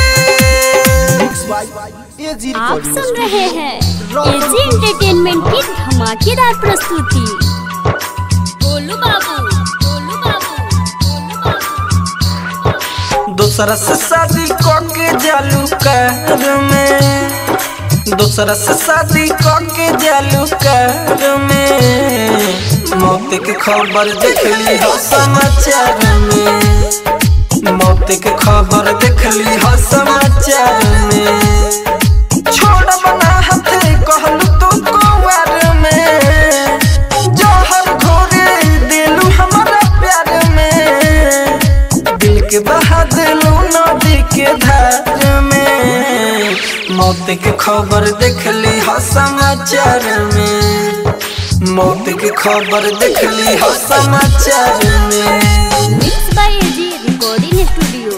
एजी आप रिकॉर्डिंग सुन रहे हैं एजी एंटरटेनमेंट की धमाकेदार प्रस्तुति गोलू बाबू गोलू बाबू गोलू बाबू दूसरा से शादी करके जालू कर में दूसरा से शादी करके जालू कर में मौत के खबर देखली हो समाचार में मौत के खबर देखली हो समाचार में छोड़ बना हाथे कहलू तो कुंवर में जहर घोरे दिलू हमारा प्यार में दिल के बहा दिलू नदी के धार में मौत के खबर देखली हो समाचार में मौत के खबर देखली हो समाचार में mix by AG recording studio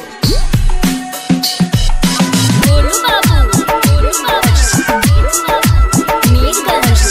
Golu बाबू गोलू बाबू मीरगंज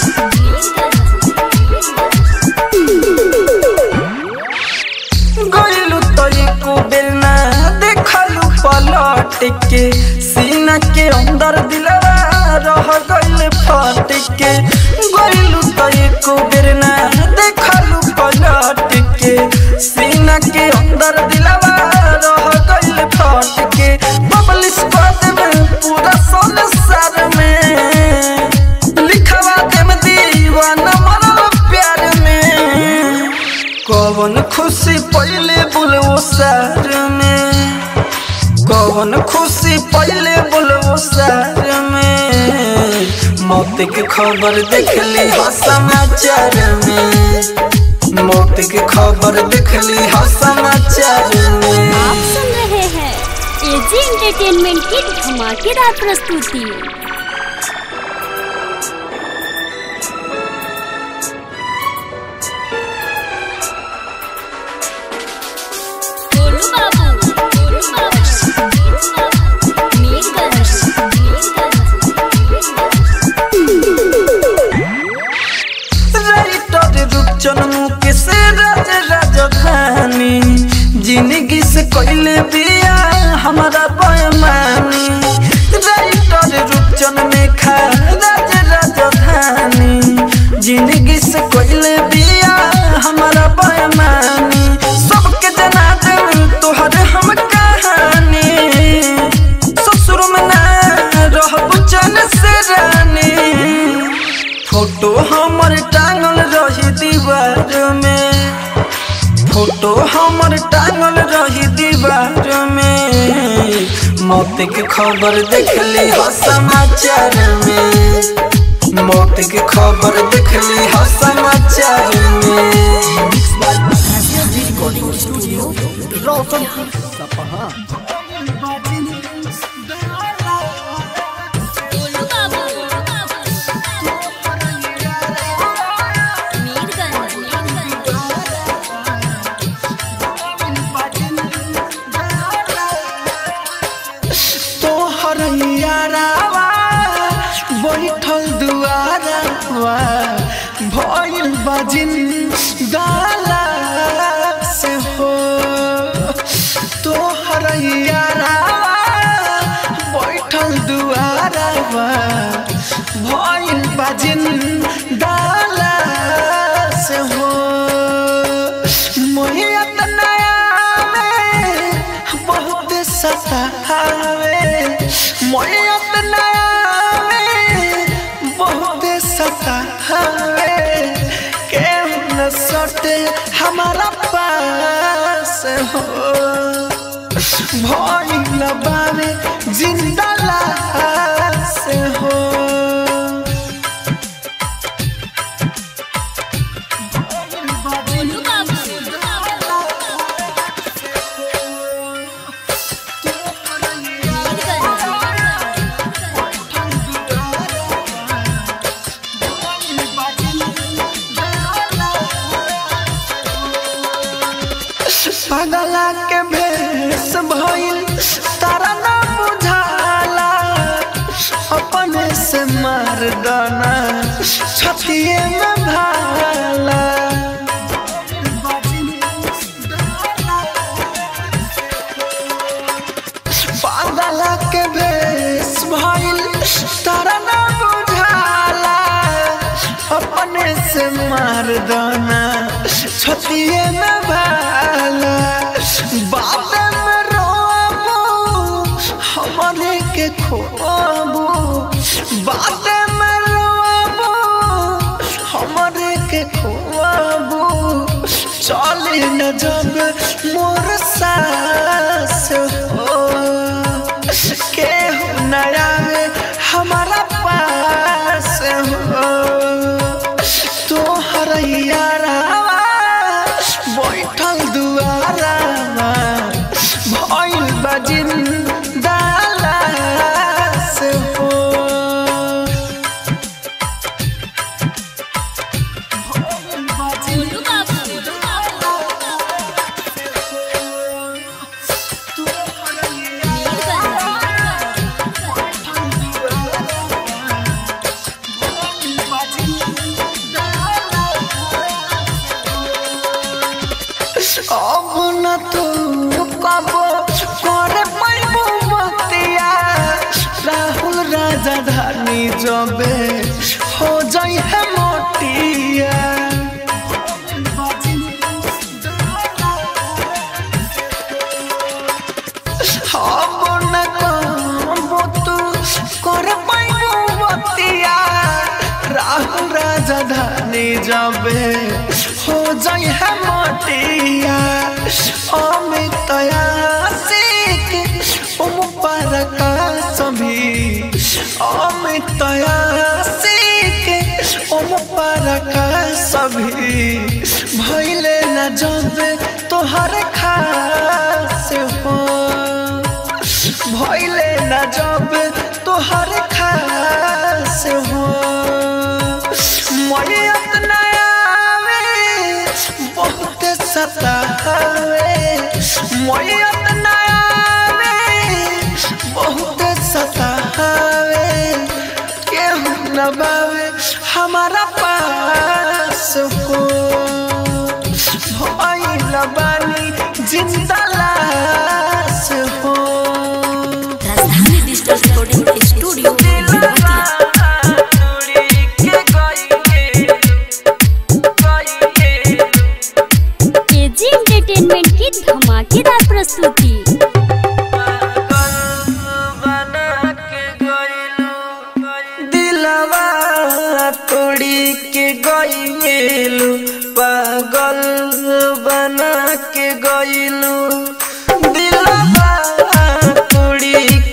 गइलू तो एको बेर ना देखलू पलट के सीना के अंदर दिलवा रह गइल फट के गइलू तो एको बेर ना देखलू पलट के सीना के अंदर दिलवा रह गइल फट के पब्लिश कर देवे पूरा संसार में लिखवा देम दीवाना मरल प्यार में कौन खुशी पहले बोलो सार में कौन खुशी पहले बोलो सार में मौत के खबर देखली हो समाचार में मौत के खबर देखली हो समाचार में आप सुन रहे हैं एजी एंटरटेनमेंट की धमाकेदार प्रस्तुति गोलू मौत के खबर देखली हो समाचार में मौत के खबर देखली हो समाचार में रोशनपुर सपहा गोलू बाबू मीरगंज तोहर यारावा बैठल दुआरावा भइल बाजिन गाला से हो तोहर यारावा बैठल दुआरावा भइल बाजिन गाला से हो मोहियत नया में बहुत सतावे मोहियत नया में बहुत सतावे के न सटे हमारा पास हो भइल बावे जिंदा लाश हो गोलू बाबू पगला के भेष भइल तारा ना बुझाला अपने से मार दाना छतिए में भाला पागला के भेष भइल तारा ना बुझाला अपने से मार दाना छतिए में भाला बाबे में रोबू हमारे के खोबू बाबे में रोबू हमारे के खोबू चले न जब मोर सास हो केहू नया हमारा पास हो तोहर यारावा बैठल दुआरावा भइल बजिन दालास हो गोलू बाबू अब न तू कब करे पैबू बतिया राहुल राजा धानी जबे हो जाई है मोटिया अब न कब तू करे पैबू बतिया राहुल राजा धानी जबे हो जाई है मोटिया अमित आशिक उम पर का सभी अमित आशिक उम पर का सभी भइले न जब तोहर खास हो भइले न जब तोहर खास हो मरियत नयावे बहुत सतावे मरियत नयावे बहुत सतावे केहू न बावे हमारा पास हो भइल बानी जिंदा लाश हो Rajdhani digital recording studio KG entertainment की धमाकेदार प्रस्तुति दिलवा तोड़ी के गईलू पागल बना के गईलू दिलवा तोड़ी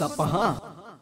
सपहा